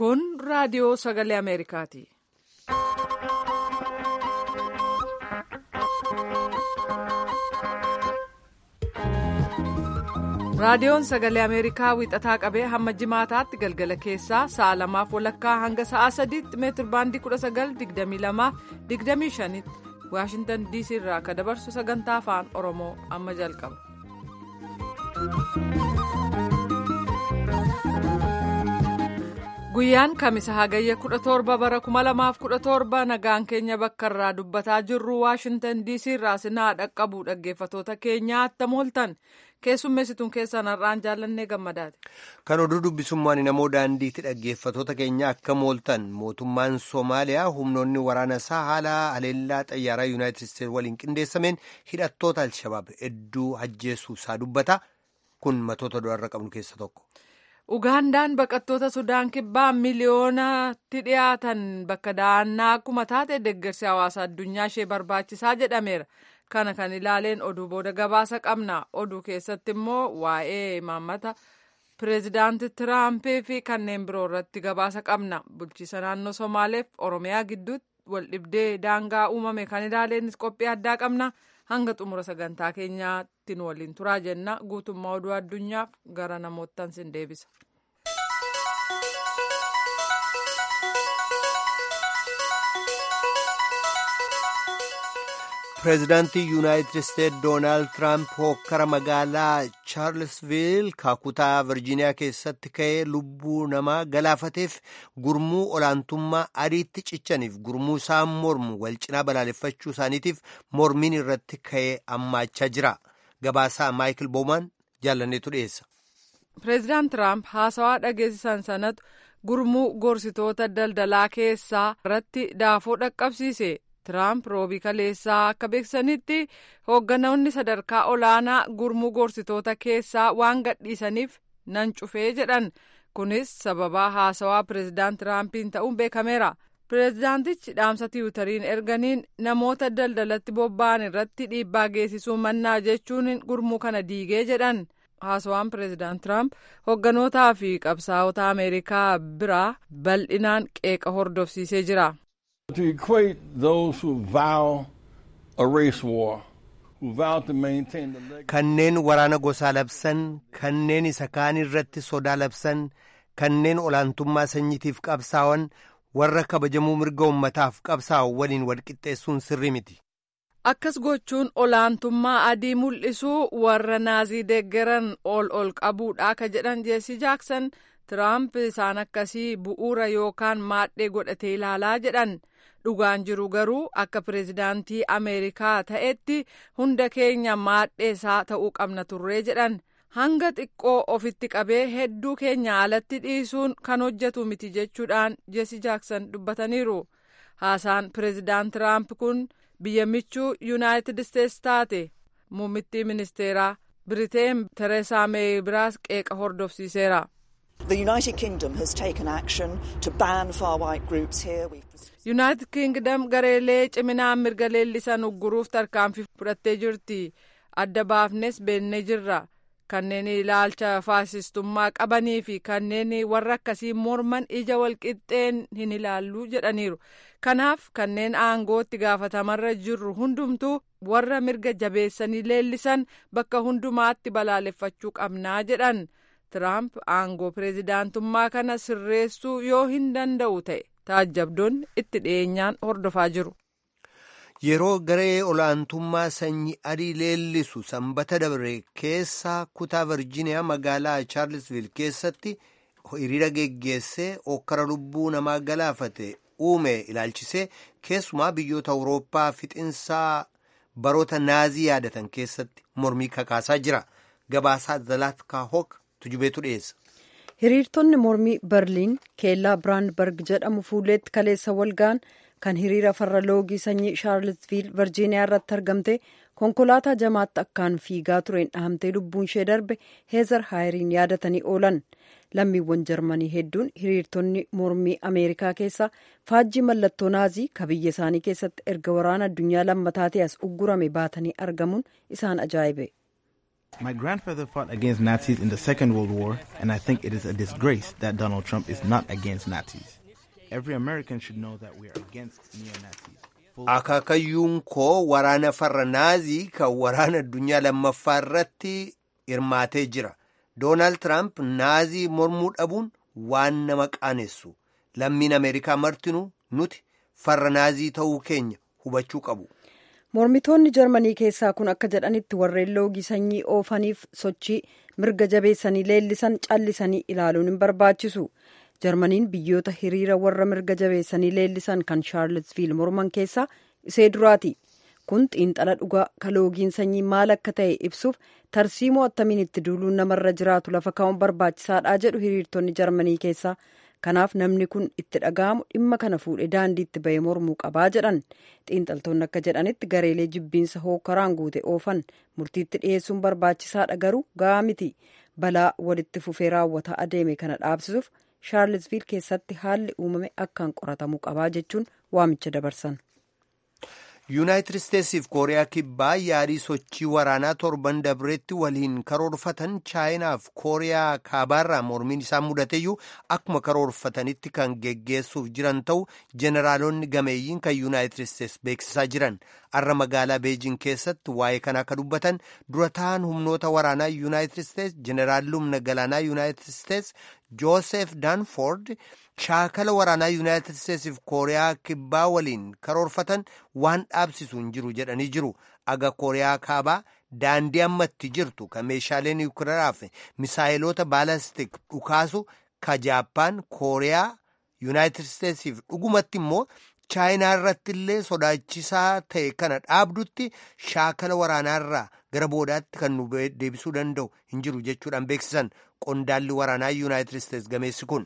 Kun raadiyoo sagalee Ameerikaati. Raadiyoon sagalee Ameerikaa wixataa qabee hamma jimaataatti galgala keessaa sa'a lamaaf walakkaa hanga sa'a sadiitti meetir baandii 19,22,25 tti Waashintan DC irraa akka dabarsu sagantaa afaan Oromoo amma jalqaba. Guyyaan kamisa hagayya 17 bara 2017 nagaan keenya bakka irraa dubbataa jirru Waashintan DC irraa sinaa dhaqqabu dhaggeeffatoota keenyaa attam ooltan. keessummeessituun keessan har'aan jaallannee gammadaati. Kan oduu dubbisummaan namoo daandiitti dhaggeeffatoota keenya akka mooltan mootummaan Somaaliyaa humnoonni waraana isaa haala haleellaa xayyaaraa Yuunaayitid Isteetsi waliin qindeessameen hidhattoota Alshabaab hedduu ajjeesuu isaa dubbata. Kun matoota du'arra qabnu keessa tokko. Ugaandaan baqattoota Sudaan kibbaa miliyoonatti dhiyaatan bakka da'annaa akkuma taate deeggarsi hawaasa addunyaa ishee barbaachisaa jedhameera. Kana kan ilaaleen oduu booda gabaasa qabna. Oduu keessatti immoo waa'ee imaammata pireezidaanti Tiraampii fi kanneen biroo irratti gabaasa qabna. Bulchiisa naannoo Somaaleef Oromiyaa gidduutti wal dhibdee daangaa uumame kan ilaaleenis qophii addaa qabna. Hanga xumura sagantaa keenyaatti nu waliin turaa jenna. Guutummaa oduu addunyaaf gara namoottan sin deebisa. Pireezidaantii Yuunaayitid Isteetsi Doonaald Tiraamp hokkara magaalaa Chaarlsviil kutaa Virjiiniyaa keessatti ka'ee lubbuu namaa galaafateef gurmuu olaantummaa adiitti cichaniif gurmuu isaan mormu wal cinaa balaaleffachuu isaaniitiif mormiin irratti ka'ee hammaachaa jira. Gabaasaa Maayikil Boomaan jaalanneetu dhiyeessa. Pireezidaant Tiraamp haasawaa dhageessisan sanatu gurmuu gorsitoota daldalaa keessaa irratti daafoo dhaqqabsiise. Tiraamp roobii kaleessaa akka beeksisanitti hoogganoonni sadarkaa olaanaa gurmuu gorsitoota keessaa waan gadhiisaniif nan cufee jedhan kunis sababaa haasawaa pireezidaant Tiraampiin ta'uun beekameera. Pireezidaantichi dhaamsa tiwutariin erganiin namoota daldalatti bobba'an irratti dhiibbaa geessisuu mannaa jechuun gurmuu kana diigee jedhan. haasawaan pireezidaant Tiraamp hoogganotaa fi qabsaa'ota Ameerikaa biraa bal'inaan qeeqa hordofsiisee jira. To equate those who vow a race war, who vow to maintain the legacy. Kanneen waraana gosaa labsan, kanneen isa kaan irratti sodaa labsan, kanneen olaantummaa sanyiitiif qabsaa'an, warra kabajamuu mirga ummataaf qabsaa'u waliin walqixxeessuun sirrii miti. Akkas gochuun olaantummaa adii mul'isuu warra naazii deeggaran ol ol qabuudha ka jedhan jeesii jaaksan Tiraamp isaan akkasii bu'uura yookaan maadhee godhatee ilaalaa jedhan. dhugaan jiru garuu akka pireezidaantii ameerikaa ta'etti hunda keenya maadheesaa ta'uu qabna turree jedhan hanga xiqqoo ofitti qabee hedduu keenya alatti dhiisuun kan hojjetu miti jechuudhaan jeesi jaaksan dubbataniiru haasaan pireezidaant tiraamp kun biyya michuu yuunaayitid isteetsi taate muummittii ministeeraa biriteen tereesaa meey biraas qeeqa hordofsiiseera. The United Kingdom has taken action to ban far-right groups here. Yuunaayitid Kingdom gareelee ciminaan mirga leellisan ugguruuf tarkaanfii fudhattee jirti. Adda baafnes beennee jirra. Kanneen ilaalcha faasistummaa qabanii fi kanneen warra akkasii morman ija walqixxeen hin ilaallu jedhaniiru. Kanaaf kanneen aangootti gaafatamarra jirru hundumtuu warra mirga jabeessanii leellisan bakka hundumaatti balaaleffachuu qabnaa jedhan. Tiraamp aangoo pireezidaantummaa kana sirreessuu yoo hin danda'u ta'e taajjabdoonni itti dhiyeenyaan hordofaa jiru. Yeroo garee olaantummaa sanyii adii leellisu sanbata dabre keessa kutaa Virjiiniyaa magaalaa Chaarlsviil keessatti hiriira geggeessee okkara lubbuu namaa galaafate uume ilaalchisee keessumaa biyyoota Awurooppaa fixinsaa baroota naazii yaadatan keessatti mormii kakaasaa jira. Gabaasaa Zalaatkaa Hook tujubeetu dhiyeessa. hiriirtonni mormii berliin keellaa biraandberg jedhamu fuulleetti kaleessa walga'an kan hiriira farra loogii sanyii shaarlsviil virjiiniyaa irratti argamte konkolaataa jamaatti akkaan fiigaa tureen dhahamtee lubbuun ishee darbe heezar haayiriin yaadatanii oolan lammiiwwan jarmanii hedduun hiriirtonni mormii ameerikaa keessaa faajjii mallattoo naazii ka biyya isaanii keessatti erga waraana addunyaa lammataa ta'e as uggurame baatanii argamuun isaan ajaa'ibe. My grandfather fought against Nazis in the Second World War, and I think it is a disgrace that Donald Trump is not against Nazis. Every American should know that we are against neo-Nazis. Akaakayyuun koo waraana farra naazii kan waraana addunyaa lammaffaa irratti hirmaatee jira. Doonaald Tiraamp naazii mormuu dhabuun waan nama qaanessu. Lammiin Ameerikaa martinuu nuti farra naazii ta'uu keenya hubachuu qabu. Mormitoonni Jarmanii keessaa kun akka jedhanitti warreen loogii sanyii oofaniif sochii mirga jabeessanii leellisan callisanii ilaaluun hin barbaachisu. Jarmaniin biyyoota hiriira warra mirga jabeessanii leellisan kan Shaarlesviil morman keessaa isee duraati. Kun xiinxala dhugaa ka loogiin sanyii maal akka ta'e ibsuuf tarsiimoo attamiin itti duuluun namarra jiraatu lafa kaa'uun barbaachisaadha jedhu hiriirtonni Jarmanii keessaa. Kanaaf namni kun itti dhaga'amu dhimma kana fuudhee daandiitti bahee mormuu qabaa jedhan xiinxaltoonni akka jedhanitti gareelee jibbiinsa hookaraan guute oofan murtiitti dhiyeessuun barbaachisaadha garuu ga'aa miti balaa walitti fufee raawwataa adeeme kana dhaabsisuuf shaarlesviil keessatti haalli uumame akkaan qoratamuu qabaa jechuun waamicha dabarsan. yuunaayitid isteetsiif kooriyaa kibbaa yaadii sochii waraanaa torban dabreetti waliin karoorfatan chaayinaaf kooriyaa kaabaarraa mormiin isaan mudateyyuu akkuma karoorfatanitti kan geggeessuuf jiran ta'u jeneraalonni gameeyyiin kan yuunaayitid isteets beeksisaa jiran arra magaalaa beejin keessatti waa'ee kana akka dubbatan dura ta'an humnoota waraanaa yuunaayitid isteets jeneraalli humna galaanaa yuunaayitid isteets joosef daanfoord shaakala waraanaa yuunaayitid isteetsiif kooriyaa kibbaa waliin karoorfatan waan dhaabsisu hin jiru jedhanii jiru aga kooriyaa kaabaa daandii ammatti jirtu kan meeshaalee niwukiraaf misaayiloota baalastik dhukaasu ka jaappaan kooriyaa yuunaayitid isteetsiif dhugumatti immoo chaayinaa irratti illee sodaachisaa ta'e kana dhaabdutti shaakala waraanaarraa gara boodaatti kan nu deebisuu danda'u hin jiru jechuudhaan beeksisan qondaalli waraanaa yuunaayitid isteets gameessi kun.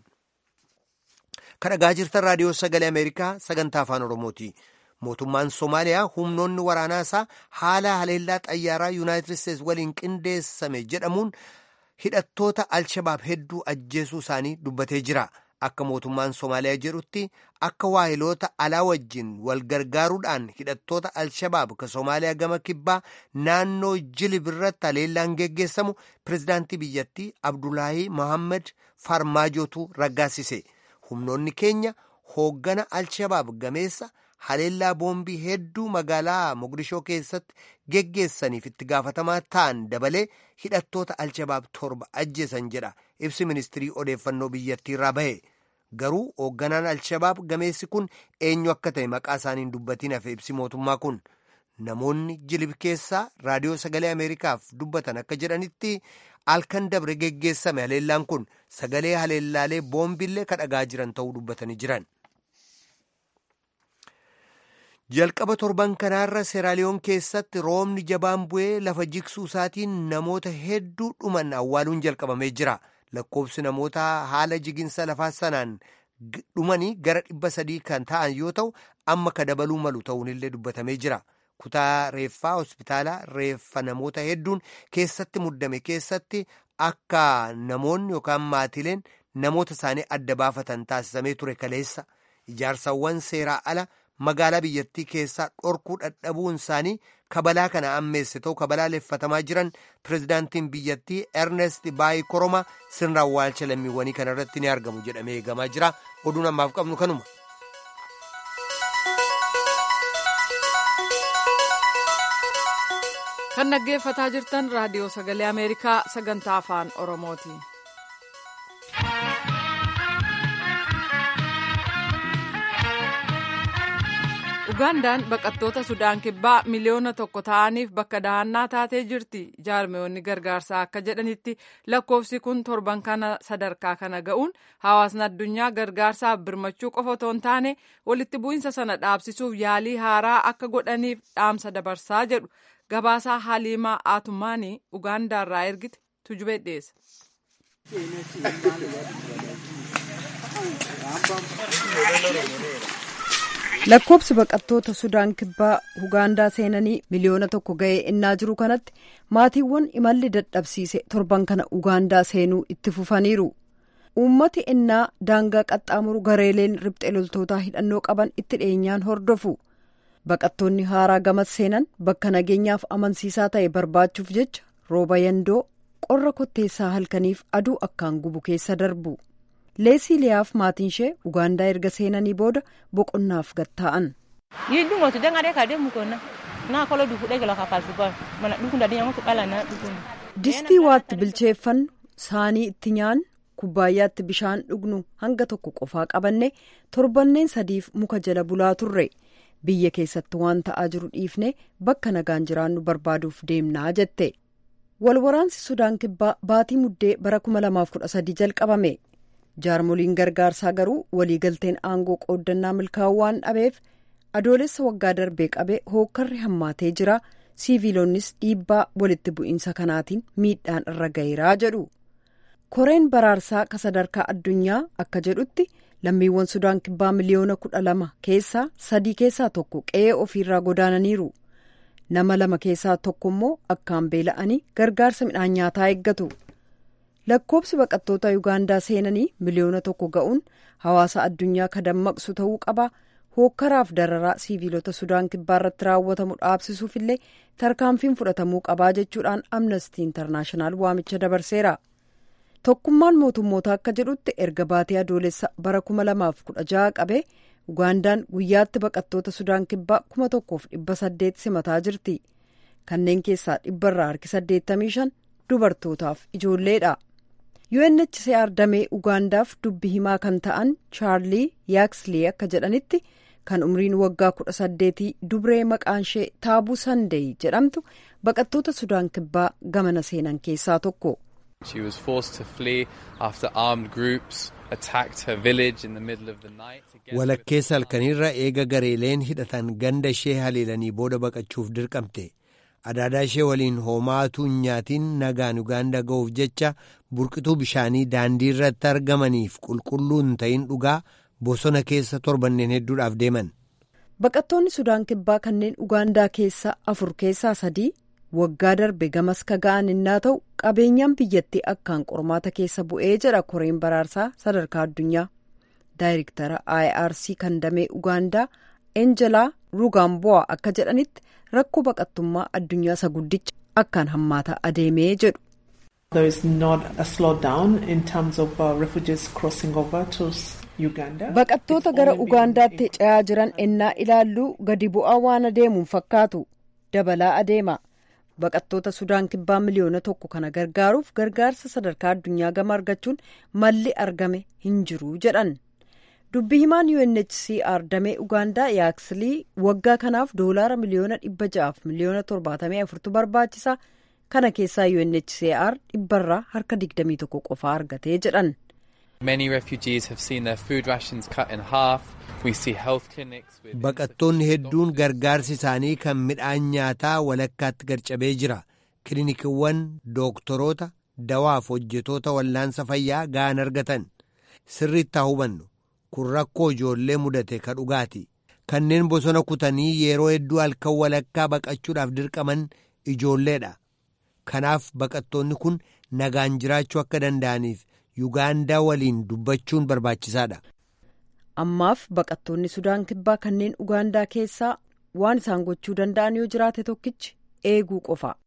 kan dhagaa jirtan raadiyoo sagalee ameerikaa sagantaa afaan oromooti mootummaan soomaaliyaa humnoonni waraanaa isaa haala haleellaa xayyaaraa yuunaayitid isteets waliin qindeessame jedhamuun hidhattoota alshabaab hedduu ajjeesuu isaanii dubbatee jira akka mootummaan soomaaliyaa jedhutti akka waahiloota alaa wajjin wal gargaaruudhaan hidhattoota alshabaab ka soomaaliyaa gama kibbaa naannoo jilib irratti haleellaan geggeessamu pirezidaantii biyyattii abdulaahii mohammed farmaajootu raggaasise. humnoonni keenya hooggana alshabaab gameessa haleellaa boombii hedduu magaalaa mogadishoo keessatti geggeessaniif itti gaafatamaa ta'an dabalee hidhattoota alshabaab torba ajjeesan jedha ibsi ministirii odeeffannoo biyyattii irraa bahe garuu hoogganaan alshabaab gameessi kun eenyu akka ta'e maqaa isaaniin dubbatiin hafe ibsi mootummaa kun namoonni jilib keessaa raadiyoo sagalee ameerikaaf dubbatan akka jedhanitti halkan dabre geggeessame haleellaan kun sagalee haleellaalee boombillee ka dhagaa jiran ta'uu dubbatanii jiran. jalqaba torban kanaarra seeraaliyoon keessatti roobni jabaan bu'ee lafa jigsuu isaatiin namoota hedduu dhuman awwaaluun jalqabamee jira lakkoobsi namoota haala jiginsa lafaa sanaan dhumanii gara dhibba sadii kan ta'an yoo ta'u amma ka dabaluu malu ta'uunillee dubbatamee jira. kutaa reeffaa hospitaalaa reeffa namoota hedduun keessatti muddame keessatti akka namoonni yookaan maatileen namoota isaanii adda baafatan taasisamee ture kaleessa ijaarsawwan seeraa ala magaalaa biyyattii keessaa dhorkuu dadhabuun isaanii kabalaa kana ammeesse ta'u kabalaa leeffatamaa jiran pirezidaantiin biyyattii ernest baayi koroma sirna awwaalcha lammiiwwanii kana irratti ni argamu jedhamee eegamaa jira oduun ammaaf qabnu kanuma. kan dhaggeeffataa jirtan raadiyoo sagalee ameerikaa sagantaa afaan oromooti. ugandaan baqattoota sudaan kibbaa miliyoona tokko ta'aniif bakka dahannaa taatee jirti jaarmiyoonni gargaarsaa akka jedhanitti lakkoofsi kun torban kana sadarkaa kana ga'uun hawaasni addunyaa gargaarsaaf birmachuu qofa otoo hin taane walitti bu'iinsa sana dhaabsisuuf yaalii haaraa akka godhaniif dhaamsa dabarsaa jedhu gabaasaa haliimaa aatumaanii ugaandaarraa ergite tujubee dhiyeessa. lakkoobsi baqattoota sudaan kibbaa ugaandaa seenanii miliyoona tokko ga'ee innaa jiru kanatti maatiiwwan imalli dadhabsiise torban kana ugaandaa seenuu itti fufaniiru uummati innaa daangaa qaxxaamuru gareeleen riphxee loltootaa hidhannoo qaban itti dhiyeenyaan hordofu baqattoonni haaraa gamas seenan bakka nageenyaaf amansiisaa ta'e barbaachuuf jecha rooba yandoo qorra kotteessaa halkaniif aduu akkaan gubu keessa darbu leesii liyaaf maatiin ishee ugaandaa erga seenanii booda boqonnaaf gatta'an. distii waatti bilcheeffannu saanii itti nyaannu kubbaayyaatti bishaan dhugnu hanga tokko qofaa qabanne torbanneen sadiif muka jala bulaa turre biyya keessatti waan ta'aa jiru dhiifne bakka nagaan jiraannu barbaaduuf deemnaa jette walwaraansi sudaan kibbaa baatii muddee bara 2013 jalqabame jaarmoliin gargaarsaa garuu waliigalteen aangoo qooddannaa milkaa'uu waan dhabeef adoolessa waggaa darbee qabee hookkarri hammaatee jira siiviilonnis dhiibbaa walitti bu'iinsa kanaatiin miidhaan irra gaheeraa jedhu koreen baraarsaa ka sadarkaa addunyaa akka jedhutti lammiiwwan sudaan kibbaa miliyoona kudha lama keessaa sadii keessaa tokko qe'ee ofiirraa godaananiiru nama lama keessaa tokko immoo akkaan beela'anii gargaarsa midhaan nyaataa eeggatu lakkoobsi baqattoota yuugaandaa seenanii miliyoona tokko ga'uun hawaasa addunyaa ka dammaqsu ta'uu qaba hookkaraaf dararaa siiviilota sudaan kibbaa irratti raawwatamu dhaabsisuuf illee tarkaanfiin fudhatamuu qabaa jechuudhaan amnestii intarnaashinaal waamicha dabarseera. tokkummaan mootummoota akka jedhutti erga baatee adoolessa bara 2016 qabee ugaandaan guyyaatti baqattoota sudaan kibbaa 1800 simataa jirti kanneen keessaa dhibbarraa harki 85 dubartootaaf ijoolleedha UNHCR damee ugaandaaf dubbi himaa kan ta'an chaarlii yaakslee akka jedhanitti kan umriin waggaa 18 dubree maqaan ishee taabuu sandee jedhamtu baqattoota sudaan kibbaa gamana seenan keessaa tokko. She was forced to flee after armed groups attacked her village in the middle of the night. Walakkeessa halkaniirra eega gareeleen hidhatan ganda ishee haleelanii booda baqachuuf dirqamte. Adaadaa ishee waliin hoomaatuu nyaatiin nagaan Ugaandaa ga'uuf jecha burqituu bishaanii daandii irratti argamaniif qulqulluu hin ta'in dhugaa bosona keessa torbanneen hedduudhaaf deeman. Baqattoonni Sudaan Kibbaa kanneen Ugaandaa keessa afur keessaa sadii waggaa darbe gamas ka ga'an innaa ta'u qabeenyaan biyyattii akkaan qormaata keessa bu'ee jedha koreen baraarsaa sadarkaa addunyaa daayirektara irc kan damee ugaandaa enjelaa rugaambo'a akka jedhanitti rakkoo baqattummaa addunyaa isa guddicha akkaan hammaataa adeemee jedhu. There is not a slowdown in terms of uh, refugees crossing over to Uganda. Baqattoota gara Ugaandaatti ce'aa jiran ennaa ilaalluu gadi bu'aa waan adeemuun fakkaatu dabalaa adeema. baqattoota sudaan kibbaa miliyoona tokko kana gargaaruuf gargaarsa sadarkaa addunyaa gama argachuun malli argame hin jiru jedhan dubbi himaan UNHCR damee ugaandaa yaaksilii waggaa kanaaf doolaara miliyoona dhibba ja'aaf miliyoona torbaatamii afurtu barbaachisa kana keessaa UNHCR dhibbarraa harka digdamii tokko qofaa argatee jedhan. Many refugees have seen their food rations cut in half. We see health clinics with Baqattoonni hedduun gargaarsi isaanii kan midhaan nyaataa walakkaatti garcabee jira. Kiliinikiiwwan dooktoroota dawaaf hojjetoota wallaansa fayyaa ga'an argatan. Sirriitti haa hubannu. Kun rakkoo ijoollee mudate ka dhugaati. Kanneen bosona kutanii yeroo hedduu halkan walakkaa baqachuudhaaf dirqaman ijoolleedha. Kanaaf baqattoonni kun nagaan jiraachuu akka danda'aniif Yugaandaa waliin dubbachuun barbaachisaadha. Ammaaf baqattoonni Sudaan Kibbaa kanneen Ugaandaa keessaa waan isaan gochuu danda'an yoo jiraate tokkichi eeguu qofa.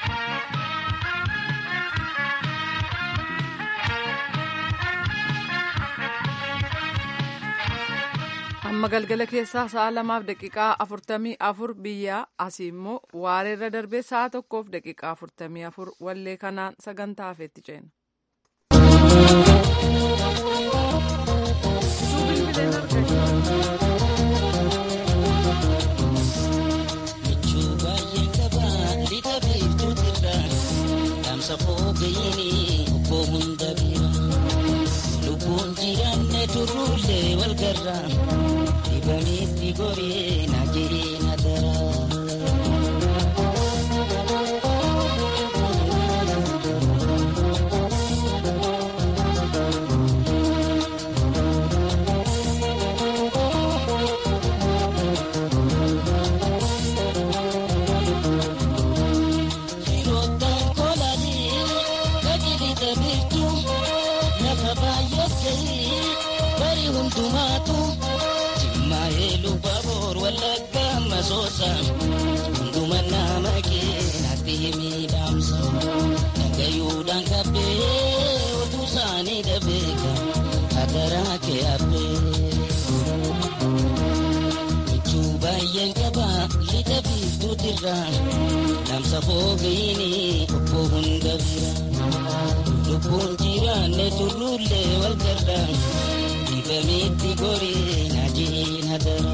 amma galgala keessaa sa'a lamaaf daqiiqaa afurtamii afur biyya asii immoo waareerra darbee sa'a tokkoof daqiiqaa afurtamii afur wallee kanaan sagantaa hafeetti ceena. Lubbuun jiraanne turruulee wal garraa dibanitti goree na jiree na daraa. Hunduma nama keenatti miidhamsa. biiftuutirra dhaamsa foogayini obbo hunda bira lubbuun jiraanne turruullee wal garra dibamitti gorii najiin hadara.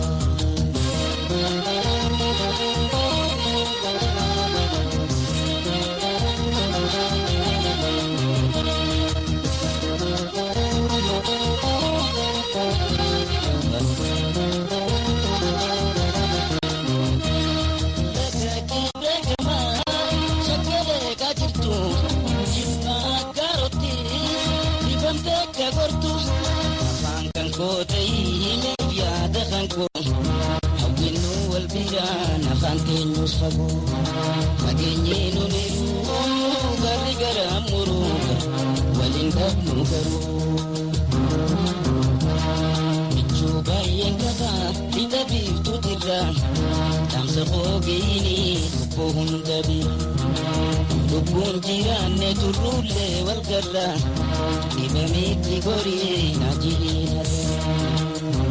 Fageenyee nuuniru garri gara muruu waliin dhabnu garuu. Michuu baay'een qaba hidha biiftuutirra dhaamsa foogeyini obbo hunda bira. Lubbuun jiraanne turruullee wal garra dhibamitti gorii najiin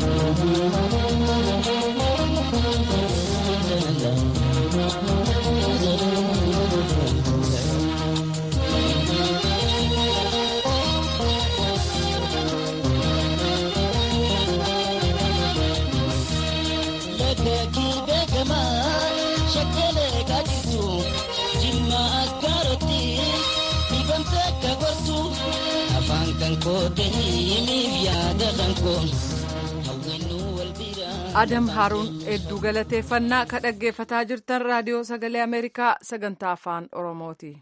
adam haaruun hedduu galateeffannaa ka dhaggeeffataa jirtan raadiyoo sagalee ameerikaa sagantaa afaan oromooti.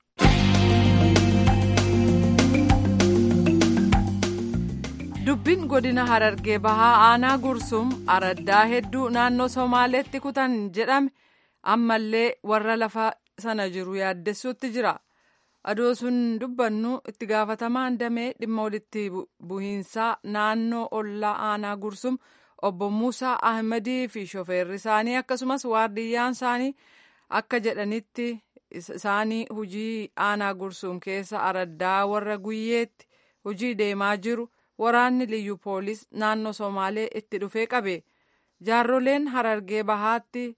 dubbiin godina harargee bahaa aanaa gursum araddaa hedduu naannoo somaaleetti kutan jedhame ammallee warra lafa sana jiru yaaddessuutti jira. adoo sun dubbannu itti gaafatamaan damee dhimma walitti buhiinsaa naannoo ollaa aanaa gursum obbo Muusaa Ahmadii fi shofeerri isaanii akkasumas waardiyyaan isaanii akka jedhanitti isaanii hujii aanaa gursum keessa araddaa warra guyyeetti hujii deemaa jiru waraanni liyyu poolis naannoo somaalee itti dhufee qabe jaarroleen harargee bahaatti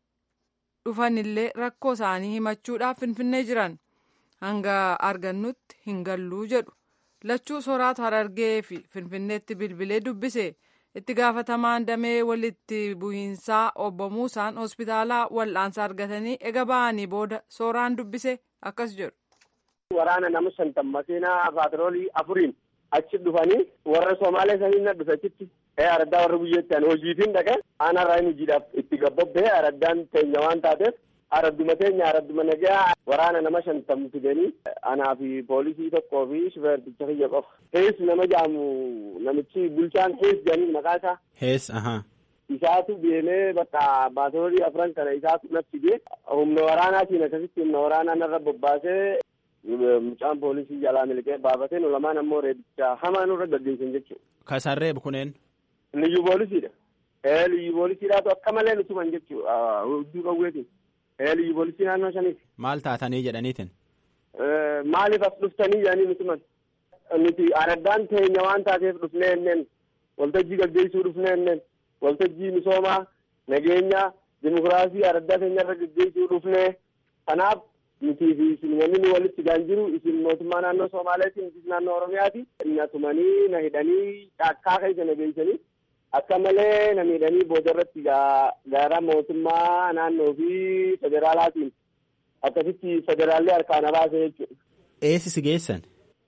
dhufanillee rakkoo isaanii himachuudhaaf finfinnee jiran. hanga argannutti hin galluu jedhu lachuu soraatu harargee fi finfinneetti bilbilee dubbise itti gaafatamaan damee walitti buhiinsaa obbo Muusaan hospitaalaa wal'aansa argatanii ega ba'anii booda sooraan dubbise akkas jedhu. Waraana nama shantan makiinaa paatroolii afuriin achi dhufanii warra Somaalee sanii na dhufe achitti araddaa warra guyyeetti ani hojiitiin dhaqe aanarraa inni hojiidhaaf itti gabbobbee araddaan teenya waan taateef aradduma teenya aradduma nagaa waraana nama shantam fidanii anaa fi poolisii tokkoo fi shufeerticha kiyya qofa. Hees nama jaamu namichi bulchaan hees jedhanii maqaa isaa. Hees ahaa. Isaatu deemee bakka baatoorii afran kana isaatu natti fidee humna waraanaatiin akkasitti humna waraanaa narra bobbaasee mucaan poolisii jalaa miliqee baafatee nu lamaan ammoo reebicha hamaa nurra gaggeessan jechuudha. Kasaan reebu kuneen. Liyyu poolisiidha. Ee liyyu poolisiidhaatu akka malee nu tuman jechuudha hudduu qawweetiin. liyyu poolisii naannoo shaniiti. Maal taatanii jedhaniitin? Maaliif as dhuftanii jedhanii nuti man. Nuti araddaan teenya waan taateef dhufnee enneen waltajjii gaggeessuu dhufnee enneen waltajjii misoomaa nageenya dimokiraasii araddaa teenyarra gaggeessuu dhufnee kanaaf nutii fi isin wanni nu walitti gaan jiru isin mootummaa naannoo Somaaleetiin isin naannoo Oromiyaati. Na tumanii na hidhanii caakkaa keessa na geessanii akka malee na miidhanii booda irratti gaara mootummaa naannoo fi federaalaatiin akkasitti federaallee harkaan baase jechuudha. Eessi si geessan?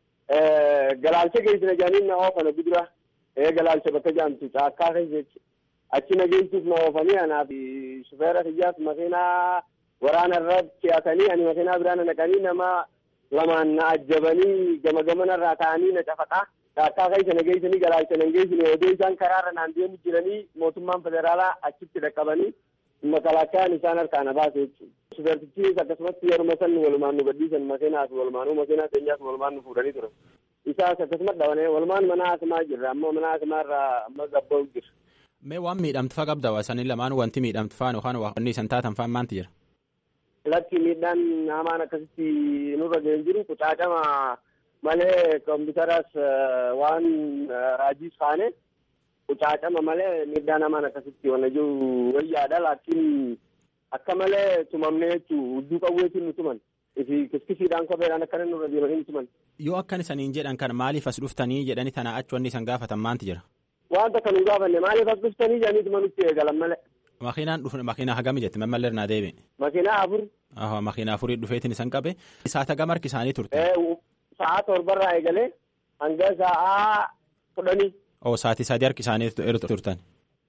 Galaalcha geessina jedhanii na oofan gudura. Ee galaalcha bakka jaamtu caakkaa keessa jechuudha. Achi na geessuuf na oofanii anaa fi shufeera kiyyaas makiinaa waraana irra fe'atanii ani makiinaa biraa na naqanii nama lamaan na ajjabanii gama gamanarraa ta'anii na cafaqaa. Caakkaa keessa na geessanii galaalcha na geessine odoo isaan karaarra naan deemu jiranii mootummaan federaalaa achitti dhaqqabanii makalaakkaan isaan harkaan baase jechuudha. Shufeertichis akkasumas yeruma san walumaan nu gadhiisan makeenaas walumaanuu makeenaa keenyaas walumaan nu fuudhanii turan. Isaas akkasumas dhabanee walumaan mana haasimaa jirra ammoo mana haasimaa irraa amma gabba'u jira. Mee waan miidhamtu faa qabda wasanii lamaan wanti miidhamtu faan yookaan wanni isan taatan faan maanti jira? Lakki miidhaan hamaan akkasitti nurra ga'een jiru qucaacama malee kompiitaras waan raajiis kaane qucaacama malee miidhaan hamaan akkasitti wanna jiru wayyaadha laakiin akka malee tumamne jechuu hudduu qawweetiin nu tuman ifi kiskisiidhaan kopheedhaan akkana nurra deemanii nu tuman. Yoo akkan isaniin jedhan kan maaliif as dhuftanii jedhanii tana achi wanni isan gaafatan maanti jira? Wanta kan nu gaafanne maaliif as dhuftanii jedhanii tumanutti eegalan malee. Makiinaan dhufe makiinaa hagami jette mammallee irnaa deebi. Makiinaa afur. Aha makiinaa afurii dhufeetiin isan qabe. Saata gama harki isaanii turte. Sa'a torbarraa eegalee hanga sa'a kudhanii. Oo sa'aatii sadii harki isaanii turtan.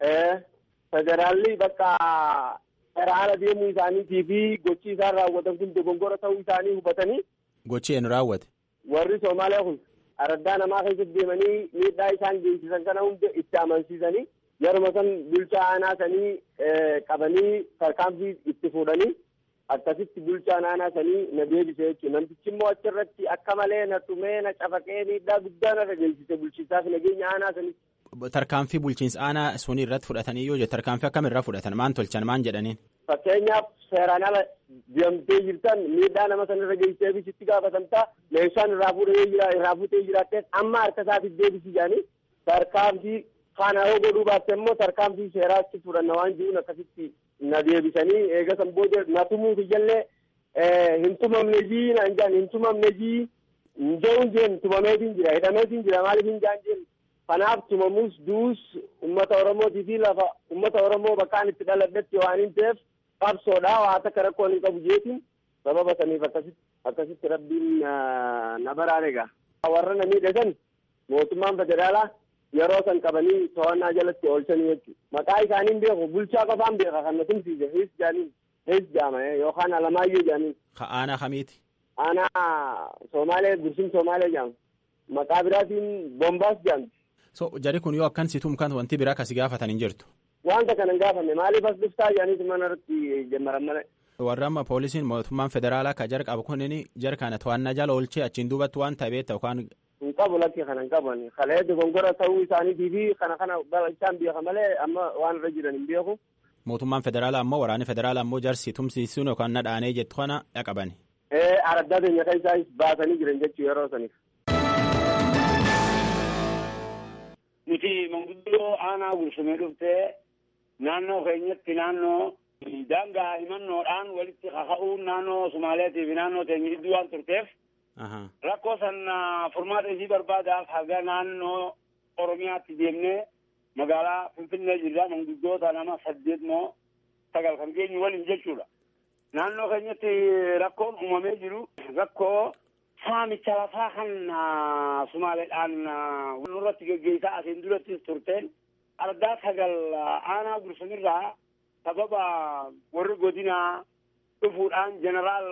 Federaalli bakka waraana deemuu isaaniitii fi gochi isaan raawwatan kun dogongora ta'uu isaanii hubatanii. Gochi eenyu raawwate. Warri Somaaliyaa kun araddaa namaa keessatti deemanii miidhaa isaan geessisan kana hunda itti amansiisanii yeruma san bulchaa aanaa sanii qabanii tarkaanfii itti fuudhanii akkasitti bulchaa aanaa sanii na deebise jechuudha. Namtichi immoo achirratti akka malee na tumee na cafaqee miidhaa guddaa narra geessise bulchiinsaaf nageenya aanaa sanii. Tarkaanfii bulchiinsa aanaa sunii irratti fudhatanii yoo jettu tarkaanfii akkamirraa fudhatan maan tolchan maan jedhaniin. Fakkeenyaaf seeraan ala deemtee jirtan miidhaa nama sanarra geessee bisitti gaafatamtaa meeshaan irraa fuudhee jira irraa fuutee jiraattees amma harka isaatiif deebisi jedhanii tarkaanfii kana yoo godhuu baatte immoo tarkaanfii seeraatti fudhanna waan jiruun akkasitti na deebisanii eegasan booda na tumuu kiyялlee hin tumamne jii naan jedhan hin tumamne jii hin jehuun jeen tumameetiin jira hidhameetiin jira maaliif hin jaan jeen kanaaf tumamuus duus ummata oromootii fi lafa ummata oromoo bakkaan itti dhaladhetti waan hin ta'eef qabsoodha waa takka rakkoon hin qabu jeetiin sababa saniif akkasitti akkasitti rabbiin na baraare egaa warra na miidhasan mootummaan federaalaa yeroo san qabanii to'annaa jalatti oolchanii jechuudha. Maqaa isaaniin beeku bulchaa qofaan beeka kan na tumsiise hees jaaniin hees jaama yookaan alamaayyoo jaaniin. Ka aanaa kamiiti? Aanaa Somaalee Gursum Somaalee jaama. Maqaa biraatiin Bombaas jaamti. So jari kun yoo akkan situm kan wanti biraa kasi gaafatan hin jirtu. Wanta kana hin gaafanne maaliif as dhuftaa jaaniitu mana irratti jammaran malee. Warra amma poolisiin mootummaan federaalaa ka jar qabu kunin jar kana to'annaa jala oolchee achiin duubatti waan ta'e beekta yookaan hin qabu lakki kana hin qaban kalee dogongora ta'uu isaaniitii fi kana kana isaan beeka malee amma waan irra jiran hin beeku. Mootummaan federaalaa ammoo waraanni federaalaa ammoo jarsi tumsiisuun yookaan nadhaanee jettu kana dhaqabani. Ee araddaa keenya kan isaan baasanii jiran jechuu yeroo saniif. Nuti manguddoo aanaa gursumee dhuftee naannoo keenyatti naannoo daangaa himannoodhaan walitti kaka'uun naannoo Sumaaleetii fi naannoo teenya gidduu waan turteef rakkoo san furmaata isii barbaadaaf haga naannoo Oromiyaatti deemnee magaalaa Finfinnee jirra manguddoota nama saddeet moo sagal kan geenyu waliin jechuudha. Naannoo keenyatti rakkoon uumamee jiru rakkoo saamicha lafaa kan Sumaaleedhaan nurratti geggeessaa asiin duratti turteen ardaa sagal aanaa gursumirraa sababa warri godinaa dhufuudhaan jeneraal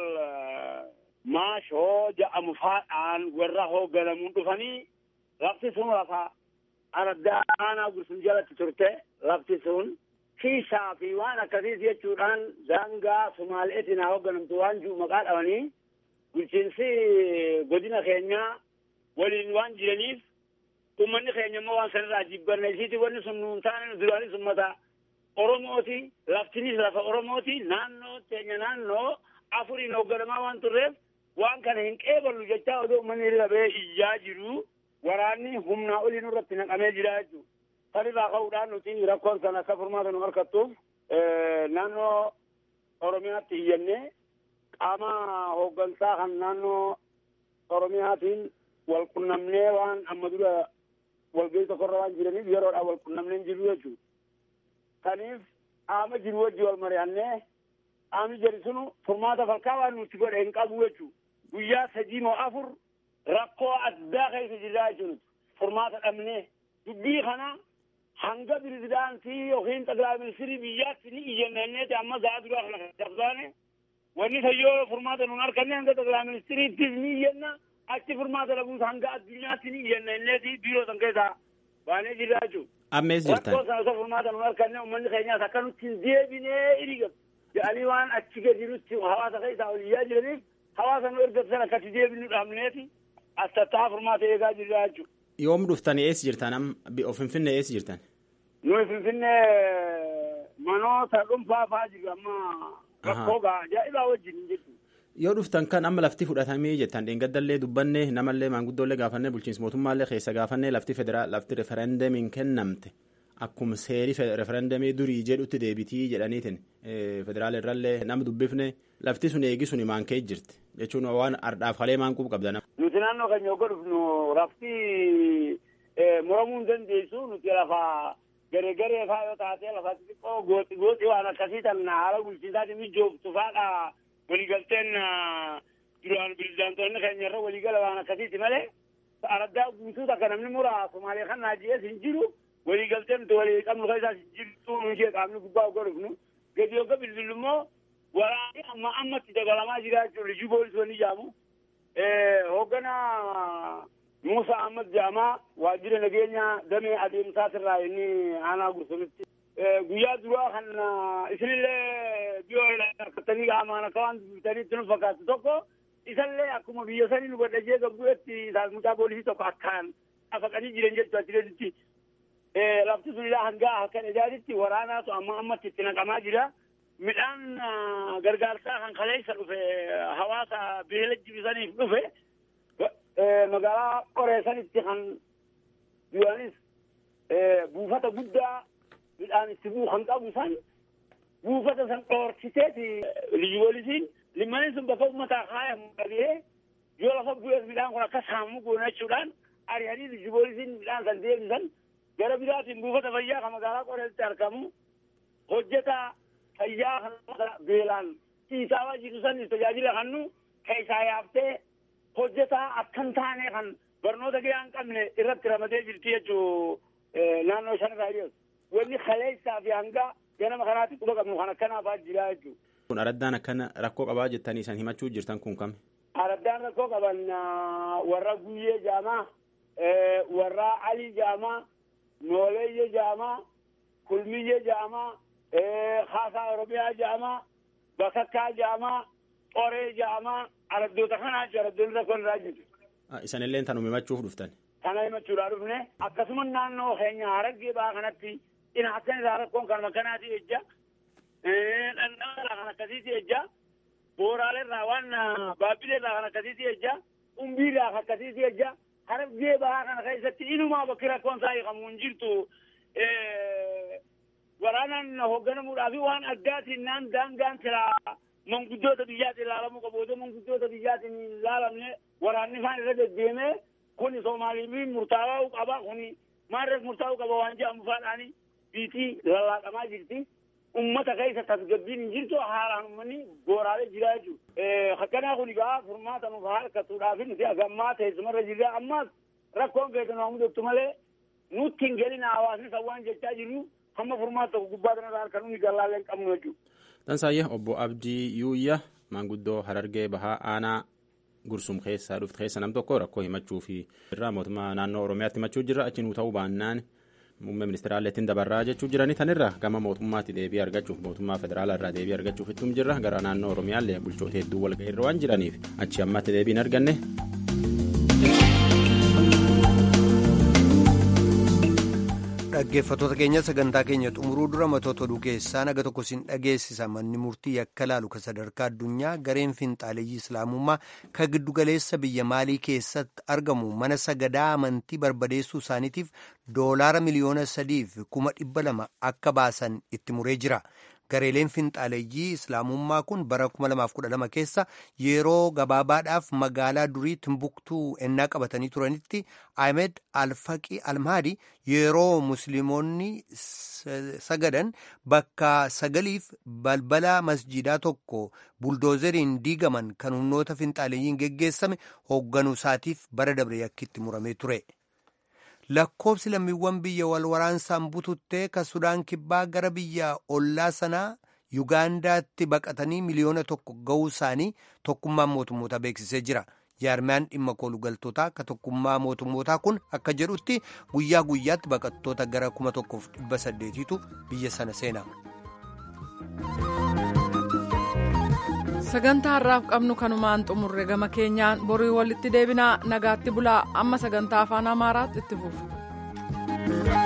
maashoo ja'amu faadhaan warra hoogganamuun dhufanii lafti sun lafa ardaa aanaa gursum jalatti turte lafti sun kiisaa fi waan akkasiis jechuudhaan daangaa sumaaleetiin haa hoogganamtu waan jiru maqaa dhabanii bulchiinsi godina keenyaa waliin waan jiraniif ummanni keenya immoo waan sanirraa jibbanne isiiti wanni sun nuun taane duraanis ummata oromooti laftinis lafa oromooti naannoo teenya naannoo afuriin hoogganamaa waan turreef waan kana hin qeeballu jechaa odoo ummanni labee iyyaa jiru waraanni humnaa olii nurratti naqamee jira jechuudha. Sanirraa ka'uudhaan nuti rakkoon sana akka furmaata nu harkattuuf naannoo Oromiyaatti iyyannee qaama hooggansaa kan naannoo Oromiyaatiin wal qunnamnee waan amma dura walgahii tokkorra waan jiraniif yeroodhaan wal qunnamnee jiru jechuudha. Kaniif qaama jiru wajji wal mari'annee qaamni jedhu sunu furmaata falkaa waan nuti godhe hin qabu jechuudha. Guyyaa sadii moo afur rakkoo addaa keessa jirraa jechuudha. Furmaata dhabnee dubbii kana hanga pirezidaantii yookiin xaqilaa ministirii biyyaatti ni iyyanneeti amma za'a duraa kana dabsaane wanni sayyoo furmaata nuun arganne hanga xaqilaa ministiriittis ni iyyanna achi furmaata dhabuus hanga addunyaatti ni iyyanneeti biiroo san keessaa baanee jirraa jechuudha. Ammees jirtan. Rakkoo sana osoo furmaata nuun arganne uummanni keenyaas akka nutti hin deebinee iriga jedhanii waan achi gadi nutti hawaasa keessaa ol iyyaa jiraniif hawaasa nu erga sana akkatti deebinu dhaabneeti as tattaa furmaata eegaa jirraa jechuudha. Yoom dhuftanii eessa jirtan amma Finfinnee eessa jirtan? Nuyi Finfinnee manoota dhuunfaa fa'aa jiru amma rakkoo gaa ajaa'ibaa wajjin jechuudha. Yoo dhuftan kan amma lafti fudhatamee jettan dheengaddallee dubbanne namallee maanguddoolee gaafannee bulchiinsa mootummaallee keessa gaafannee lafti federaal lafti referendamiin kennamte akkuma seerii referendamii durii jedhutti deebitii jedhaniitiin federaala irrallee nama dubbifne lafti sun eegi sun maan ka'e jirti jechuun waan ardhaaf halee maan qubu qabda nama. Nuti naannoo keenya yoo dhufnu lafti muramuu hin dandeessu nuti lafa garee garee faa yoo taate lafa xixiqqoo gooxi gooxi waan akkasii tan haala bulchiinsaatiin mijooftu faadha waliigalteen duraan pirezidaantoonni keenya irra waliigala waan akkasiiti malee araddaa guutuu takka namni mura Somaalee kan naaji'ees hin jiru waliigalteen nuti walii qabnu keessaas hin jirtu nu ishee qaamni gubbaa yoo dhufnu gadi yookaan bilbilu immoo waraanni amma ammatti dabalamaa jira jechuudha liju poolisii jaamu hoogganaa Musa Ahmad Jaamaa waajjira nageenya damee adeemsaatirraa inni aanaa gursumitti guyyaa duraa kan isinillee biyoo ilaallatanii qaamaan akka waan dubbitaniitti nu fakkaatu tokko isallee akkuma biyya sanii nu godhajee gabbu'etti isaas mucaa poolisii tokko akkaan afaqanii jiran jechuu achireetitti lafti sun ilaa hangaa halkan edaaditti waraanaatu amma ammatti itti naqamaa jira. Midhaan gargaarsaa kan kaleessa dhufe hawaasa beela jibisaniif dhufe magaalaa qoreessanitti kan duraanis buufata guddaa midhaan itti bu'u kan qabu san buufata san dhoorkiteeti lijiboolisiin limmaniin sun bakka uummataa kaayamu dhagee yoo lafa bu'ees midhaan kun akka saammu goona jechuudhaan ari'anii lijiboolisiin midhaan san deebisan gara biraatiin buufata fayyaa kan magaalaa qoreessatti argamu hojjetaa fayyaa kan beelaan ciisaa jiru san tajaajila kannu keessaa yaaftee hojjetaa akkan taane kan barnoota gahaa hin qabne irratti ramadee jirti jechuu naannoo shan irraa dhiyeessu. Wanni kaleessaa fi hanga ganama kanaatti quba qabnu kan akkanaafaa jira jechuudha. Kun araddaan akkana rakkoo qabaa jettanii isaan himachuu jirtan kun kami? Araddaan rakkoo qaban warra guyyee jaamaa, warra alii jaamaa, nooleeyyee jaamaa, kulmiyyee jaamaa, haasaa oromiyaa jaamaa, bakakkaa jaamaa, qoree jaamaa, araddoota kanaa jechuudha araddoonni rakkoo irraa jiru. Isanillee tan himachuuf dhuftan. Kana himachuudhaa dhufne akkasuma naannoo keenya haraggee ba'aa kanatti ina akkan irraa rakkoon kanuma kanaati ejja. Dhandhama irraa kan akkasiiti ejja. Booraalee irraa waan baabbilee irraa kan akkasiiti ejja. Umbii irraa kan akkasiiti ejja. Haraggee ba'aa kana keessatti inumaa bakki rakkoon isaa hiikamu hin jirtu. Waraanaan hoogganamuudhaa fi waan addaatiin naan daangaan siraa manguddoota biyyaatiin ilaalamuu qabu. Otoo manguddoota biyyaatiin hin ilaalamne waraanni isaan irra deddeemee kuni Somaaliin murtaa'uu qaba. Kuni maarreef murtaa'uu qaba waan jedhamu faadhaani biitii lallaaqamaa jirti. Uummata keessa tasgabbiin hin jirtu haaraan uummanni booraalee jira jechuudha. Akkanaa kun egaa furmaata nuuf harkatuudhaaf nuti agammaa teessumarra jirra. Ammas rakkoon keessa nu mudatu malee nutti hin gelina hawaasni sawwaan jechaa jirru hamma furmaata tokko gubbaa kanarraa harka nuyi gallaallee hin qabnu jechuudha. Tansaayyee obbo Abdii Yuuyya maanguddoo Harargee Bahaa Aanaa Gursum keessaa dhufte keessa nam tokko rakkoo himachuu fi irraa mootummaa naannoo Oromiyaatti himachuu jirra achi nuu ta'uu baannaan muummee ministeeraallee ittiin dabarraa jechuu jiranii tanirra gama mootummaatti deebii argachuuf mootummaa federaalaa irraa deebii argachuuf ittum jirra gara naannoo Oromiyaallee bulchoota hedduu walga'ii irra waan jiraniif achi ammatti deebii hin arganne. dhaggeeffattoota keenya sagantaa keenya xumuruu dura matoota oduu keessaa naga tokko sin dhageessisa manni murtii yakka laalu ka sadarkaa addunyaa gareen finxaaleeyyii islaamummaa ka giddugaleessa biyya maalii keessatti argamu mana sagadaa amantii barbadeessuu isaaniitiif doolaara miliyoona sadiif kuma dhibba lama akka baasan itti muree jira. gareeleen finxaaleeyyii islaamummaa kun bara 2012 keessa yeroo gabaabaadhaaf magaalaa durii timbuktuu ennaa qabatanii turanitti ahmed alfaqi almaadi yeroo musliimonni sagadan bakka sagaliif balbala masjidaa tokko buldoozeriin diigaman kan humnoota finxaaleeyyiin geggeessame hoogganuu isaatiif bara dabre yakkitti muramee ture. lakkoobsi lammiiwwan biyya wal waraansaan bututtee ka sudaan kibbaa gara biyya ollaa sanaa yugaandaatti baqatanii miliyoona tokko ga'uu isaanii tokkummaan mootummootaa beeksisee jira jaarmiyaan dhimma koolugaltootaa ka tokkummaa mootummootaa kun akka jedhutti guyyaa guyyaatti baqattoota gara kuma tokkoof dhibba saddeetiitu biyya sana seena. sagantaa har'aaf qabnu kanumaan xumurre gama keenyaan borii walitti deebinaa nagaatti bulaa amma sagantaa afaan amaaraatti itti fufu.